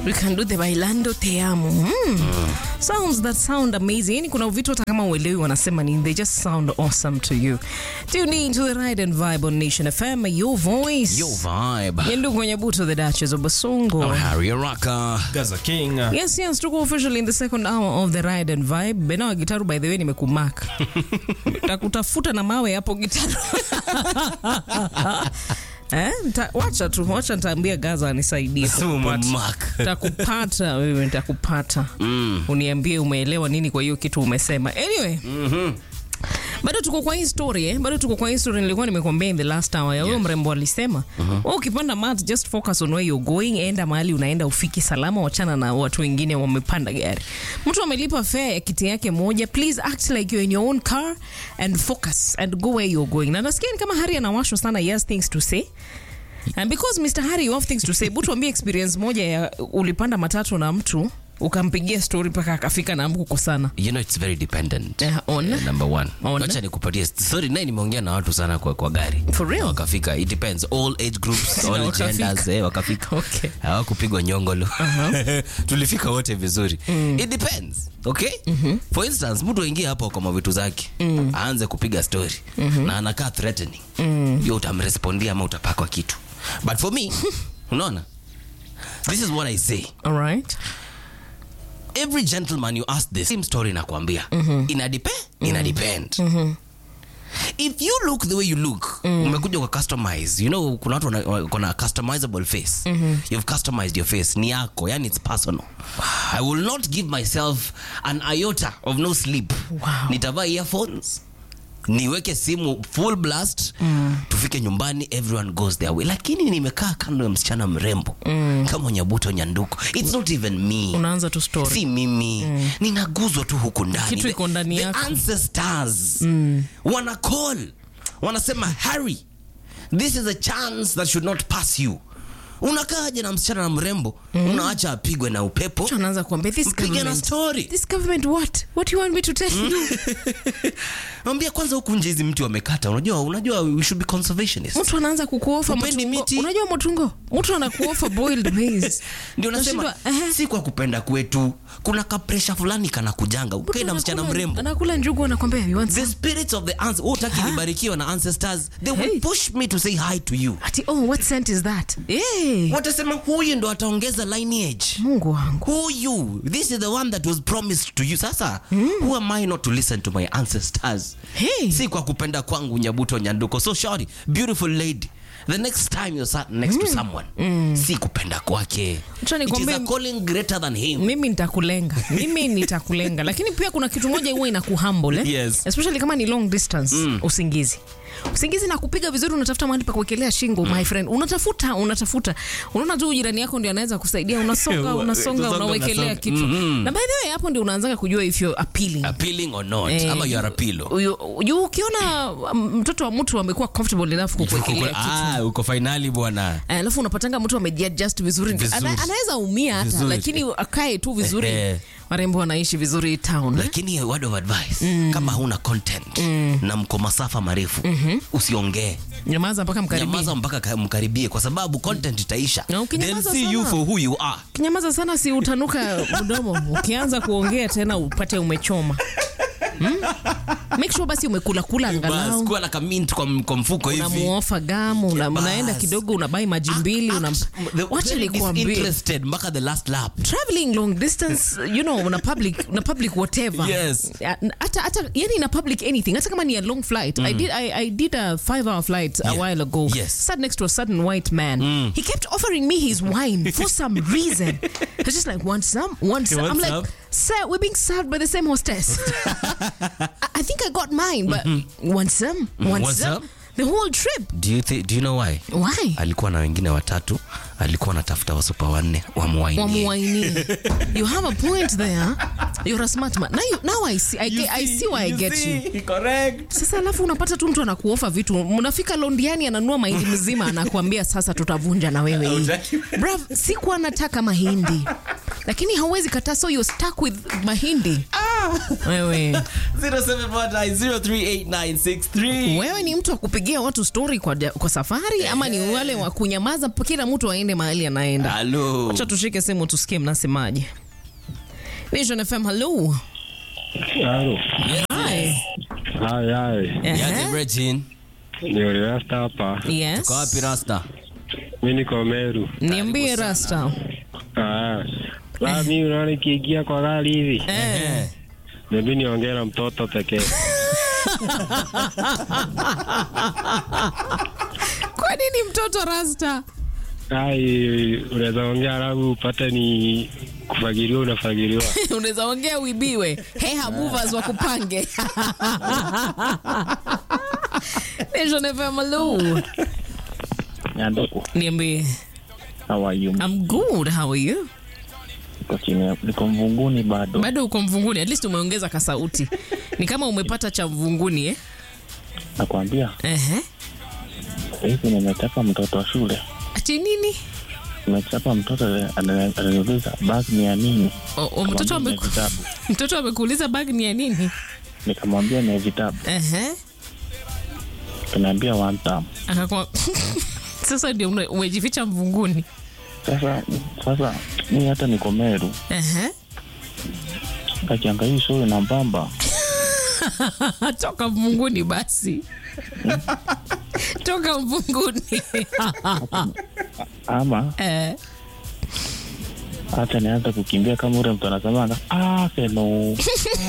We can do the bailando te amo. Mm. Sounds that sound amazing. Yani kuna vitu hata kama uelewi wanasema nini, they just sound awesome to you. Tune in to the Ride and Vibe on Nation FM, your voice. Yo vibe. Yendu kwenye buto the Duchess of Basongo. I'm Harry Araka. Gaza King. Yes, yes, tuko officially in the second hour of the Ride and Vibe. Bena wa gitaru by the way nimekumark. Takutafuta na mawe hapo gitaru. Eh, nta, wacha tu, wacha nitaambia Gaza anisaidie. kukupata. Mark. Takupata wewe, nitakupata. Uniambie umeelewa nini kwa hiyo kitu umesema. Anyway. Bado tuko kwa hii story eh? Bado tuko kwa hii story nilikuwa nimekuambia in the last hour ya huyo mrembo alisema, wewe ukipanda mat just focus on where you're going, enda mahali unaenda ufiki salama, wachana na watu wengine wamepanda gari. Mtu amelipa fare ya kiti yake moja, please act like you're in your own car and focus and go where you're going. Na nasikia ni kama Hari anawashwa sana, he has things to say. And because Mr. Harry you have things to say, butu ambie experience moja ya ulipanda matatu na mtu ukampigia story mpaka akafika na mkukosana. You know it's very dependent. Eh, on? Eh, number one. On? Wacha nikupatie sorry, naye nimeongea na watu sana kwa, kwa gari. For real? Na Wakafika. It depends. All age groups, all wakafika. genders, eh, wakafika. Okay. Hawakupigwa nyongolo. Tulifika wote vizuri. It depends. Okay? For instance, mtu aingie hapo kwa mavitu zake. Aanze kupiga story. Na anakaa threatening. Hiyo utamrespondia ama utapakwa kitu. But for me, unaona? This is what I say. All right. every gentleman you ask the same story nakwambia ina depend ina depend if you look the way you look umekuja kwa customize you know kuna watu wana- wako na customizable face you've customized your face ni yako yani it's personal i will not give myself an iota of no sleep Wow. nitavaa earphones niweke simu full blast tufike nyumbani everyone goes their way lakini nimekaa kando ya msichana mrembo kama nyabuto nyanduko it's not even me Unaanza tu story. si mimi ninaguzwa tu huku ndani Kitu The- iko ndani the yako. ancestors wana call wanasema harry this is a chance that should not pass you unakaaje na msichana na mrembo unaacha apigwe na upepo Mtu anaanza kuambia this mpige na government. story This government what? What do you want me to tell you? ambia kwanza huku nje hizi mti wamekata unajua unajua we should be conservationists Mtu anaanza kukuofa Upendi mtungo. miti? Unajua mtungo? Mtu anakuofa boiled maize. ndio nasema Unashindwa, ehe. si kwa kupenda kwetu kuna kapresha fulani kana kujanga ukae na msichana Anakula- mrembo Anakula njugu anakwambia you want the some? spirits of the ans utaki nibarikiwa na ancestors they will Hey. push me to say hi to you Ati oh what scent is that? Eh. watasema huyu ndo ataongeza lineage Mungu wangu. huyu this is the one that was promised to you sasa who am i not to listen to my ancestors Hey. si kwa kupenda kwangu nyabuto nyanduko so shori beautiful lady the next time you're sat next to someone si kupenda kwake Acha it is nikwambie- a calling greater than him mimi nitakulenga mimi nitakulenga lakini pia kuna kitu moja huwa inakuhumble eh? Yes. especially kama ni long distance usingizi usingizi na kupiga vizuri unatafuta mahali pa kuwekelea shingo my friend unatafuta unatafuta unaona tu jirani yako ndio anaweza kusaidia unasonga Wa- unasonga unasonga, unawekelea unasonga. kitu na by the way hapo ndio unaanzaga kujua if you're appealing appealing or not Eh, ama you are a pillow Uyu- uyu- ukiona um, mtoto wa mtu amekuwa comfortable enough kukuwekelea kitu ah uko finali bwana Eh, alafu unapatanga mtu amejiadjust vizuri, Vizuri. Ana, anaweza umia hata Vizuri. lakini akae tu vizuri Eh. marembo wanaishi vizuri town lakini a word of advice kama huna content na mko masafa marefu usiongee nyamaza mpaka mkaribia nyamaza mpaka ka- mkaribie kwa sababu content itaisha Na then ukinyamaza see you sana. for who you are kinyamaza sana si utanuka mdomo ukianza kuongea tena upate umechoma hmm? make sure basi umekulakula Bas, angalau kuwa na kamint kwa, m- kwa mfuko hivi unamuofa gamu una, Bas. unaenda kidogo unabai maji mbili una, The- wacha very nikuambie disinterested mpaka the last lap traveling long distance you know una public una public whatever Yes. Ya, hata hata yani na public anything hata kama ni a long flight i did I, i did a 5 hour flight a Yeah. while ago Yes. sat next to a certain white man he kept offering me his wine for some reason i was just like want some want some want i'm like some? sir we're being served by the same hostess I, I think i got mine but want some want, Want some? some? the whole trip do you, thi- do you know why why alikuwa na wengine watatu alikuwa anatafuta wasupa wanne wamwainie wamuwainie you have a point there you're a smart man now, you, now I, see, I, get, I see why I get you sasa alafu unapata tu mtu anakuofa vitu mnafika londiani ananua mahindi mzima anakuambia sasa tutavunja na wewe hii brav sikuwa nataka mahindi lakini hauwezi kataa so you're stuck with mahindi Wewe 0719038963. wewe ni mtu wa kupigia watu story kwa, kwa safari ama ni wale wa kunyamaza kila mtu aende mahali anaenda? Halo. Acha tushike simu tusikie mnasemaje. Vision FM, hello. Halo. Hi. Hai, hai. Ehe. Yaje Virgin. Ni Rasta hapa. Yes. Kwa wapi Rasta? Mi niko Meru. Niambie Rasta. Ah. La mi unaona nikiingia kwa gari hivi. Eh. Mimi niongee na mtoto pekee. Kwa nini mtoto Rasta? Ai, unaweza ongea alafu upate ni kufagiliwa unafagiliwa. Unaweza ongea uibiwe. Heha movers wa kupange. Vision FM, hello. Nyanduku, Niambie. how are you? I'm good. How are you? Niko chini, niko mvunguni bado. Bado uko mvunguni. At least umeongeza kasauti. Ni kama umepata cha mvunguni eh? Nakwambia Ehe. hivi, nimechapa mtoto wa shule, Ati nini? nimechapa mtoto ana- ananiuliza bag ni ya nini? O, o, mtoto Nikamwambia ni ya ameku, vitabu, mtoto amekuuliza bag ni ya nini? nikamwambia ni ya vitabu, Ehe. kanaambia one term. Akakwa sasa ndio ume- umejificha mvunguni. Sasa sasa mi hata niko Meru, Ehe. kakianga hii shule na mbamba Toka mvunguni basi. Toka mvunguni. ama eh. hata nianza kukimbia kama ule mtu anasemanga ah, hello.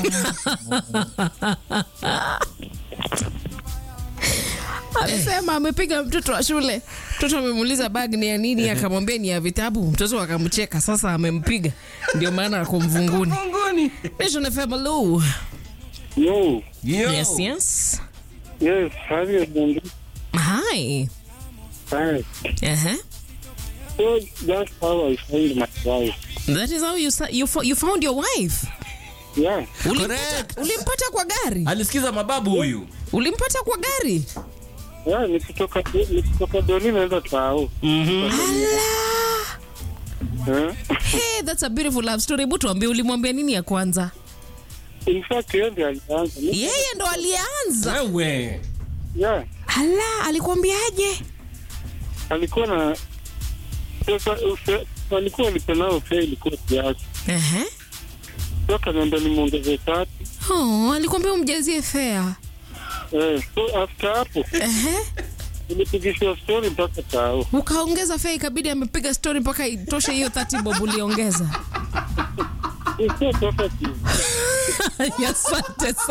Amesema amepiga mtoto wa shule. Mtoto amemuuliza bag ni ya nini, akamwambia ni ya vitabu. Mtoto akamcheka, sasa amempiga. Ndio maana ako mvunguni. Nation FM, hello. Yo. Yo. Yes, yes. Yes, how you doing? Hi. Hi. Uh-huh. So that's how I find my wife. That is how you sa- you, fo- you found your wife. Yeah. Ulimpata, Correct. ulimpata kwa gari? Alisikiza mababu huyu. Ulimpata kwa gari? Yeah, nikitoka nikitoka Doni naenda Tao. Ala. Eh? Hey, that's a beautiful love story. Hebu tuambie ulimwambia nini ya kwanza? In fact, yeye ndiye alianza. Ni- Yeye ndo alianza. Wewe. Yeah. Ala, alikwambiaje? Alikuwa na pesa ufe- alikuwa alipenao pia ilikuwa kiasi. Ehe. So akaniambia nimuongeze tatu. Oh, alikwambia umjazie fare. Eh, so after hapo Ehe. nilipigishwa story mpaka Tao. Ukaongeza fare ikabidi amepiga story mpaka itoshe hiyo 30 bob uliongeza. It's so perfect. Asante sana.